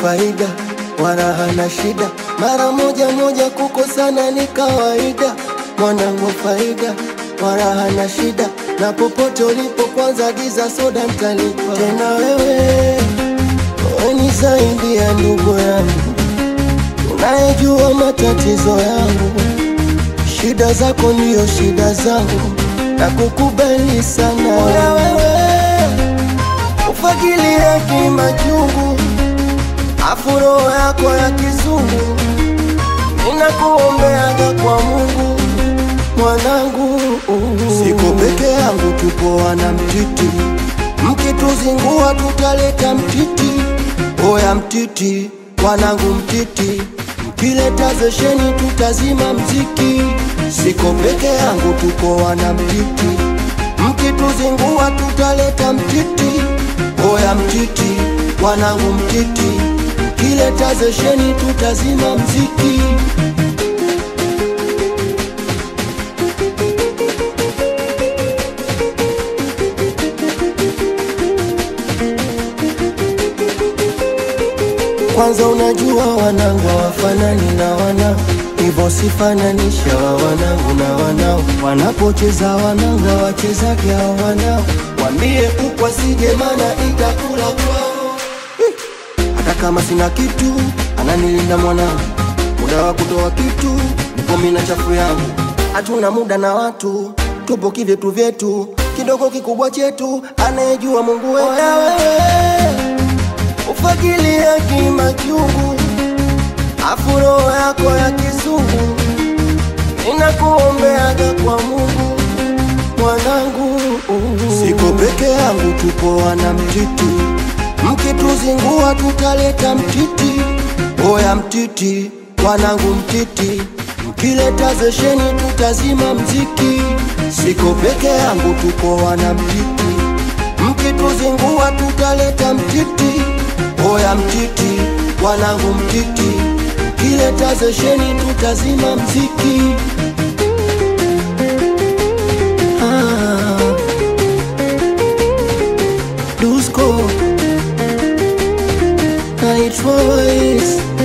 faida wala hana shida, mara moja moja kukosana ni kawaida. Mwanangu faida wala hana shida, na popote ulipo kwanza giza soda mtalipa. Tena wewe wewe ni zaidi ya ndugu yangu, unayejua matatizo yangu, shida zako ndiyo shida zangu, na kukubali sana Oya wewe ufagilia kimachungu, afu roho yako ya kizungu, ninakuombeaga kwa Mungu mwanangu, siko peke yangu, tupo wana mtiti, mkituzingua tutaleta mtiti. Oya mtiti, wanangu mtiti, mkileta zesheni tutazima mziki. Siko peke yangu, tupo wana mtiti, mkituzingua tutaleta mtiti. Oya mtiti, wanangu mtiti, mkileta zesheni tutazima mziki. Kwanza unajua wanangu hawafanani na wanao, hivyo sifananisha wa wanangu na wanao. Wanapocheza wanangu hawachezage hao wanao, wambie kuku asije, mana itakula kwao. Hata kama sina kitu, ananilinda mwanangu, muda wa kutoa kitu nipo mimi na chafu yangu. Hatuna muda na watu, tupo kivyetu vyetu, kidogo kikubwa chetu, anayejua Mungu wetu. Oya wewe ufagilia kimachungu, afu roho yako ya kizungu, ninakuombeaga kwa Mungu mwanangu. Siko peke yangu, tupo wana mtiti, mkituzingua tutaleta mtiti. Oya mtiti, wanangu mtiti, mkileta zesheni tutazima mziki. Siko peke yangu, tupo wana mtiti, mkituzingua tutaleta mtiti. Oya mtiti, wanangu mtiti, mkileta zesheni tutazima mziki. Ah, Dusko Night Voice